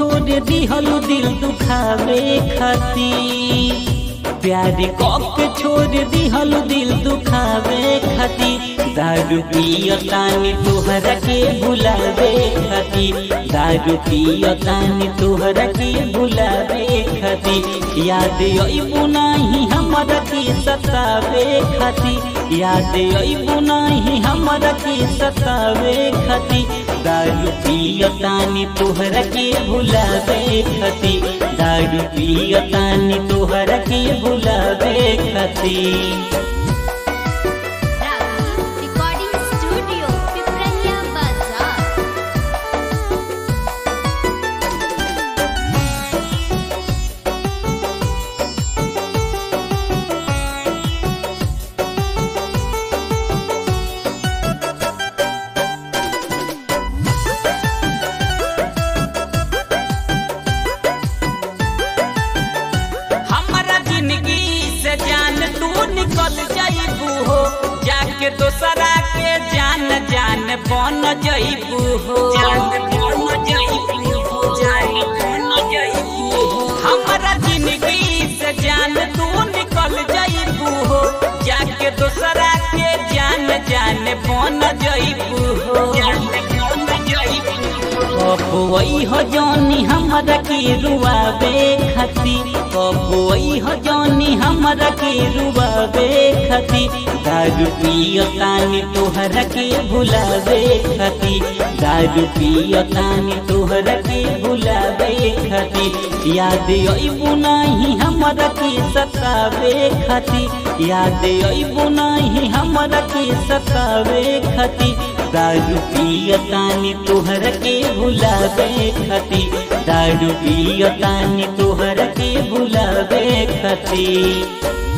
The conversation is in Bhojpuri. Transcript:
छोड़ दिहलू दिल दुखावे खातिर प्यार के छोड़ दिहलू दिल दुखावे खातिर दारू पियतानी तोहरा के भुलावे खातिर दारू पियतानी तोहरा के भुलावे खातिर याद अइबू नाही हमरा के सतावे खातिर याद अइबू नाही हमरा के सतावे खातिर दारू पियतानी तोहरा के भुलावे खातिर दारू पियतानी तोहरा के भुलावे खातिर रागी रिकॉर्डिंग स्टूडियो पिपरलिया बाजार हमारा जिंदगी से जान तू निकल जाइबू हो जाके दोसरा के जान जान बन जाइबू हो हमारा जिंदगी से जान तू निकल जाइबू हो जाके दोसरा के जान जान बन जाइबू हो कबुई हो जौनी हमरा के रुआवे खती कबुई हो जौनी हमरा के रुआवे खती दारू पियतानी तोहरा के भुलावे खती दारू पियतानी तोहरा के भुलावे खती याद अइबू नाही हमरा के सतावे खती याद अइबू नाही हमरा के सतावे खती दारू पियतानी तोहर के भुलावे खती दारू पियतानी तोहर के भुलावे खती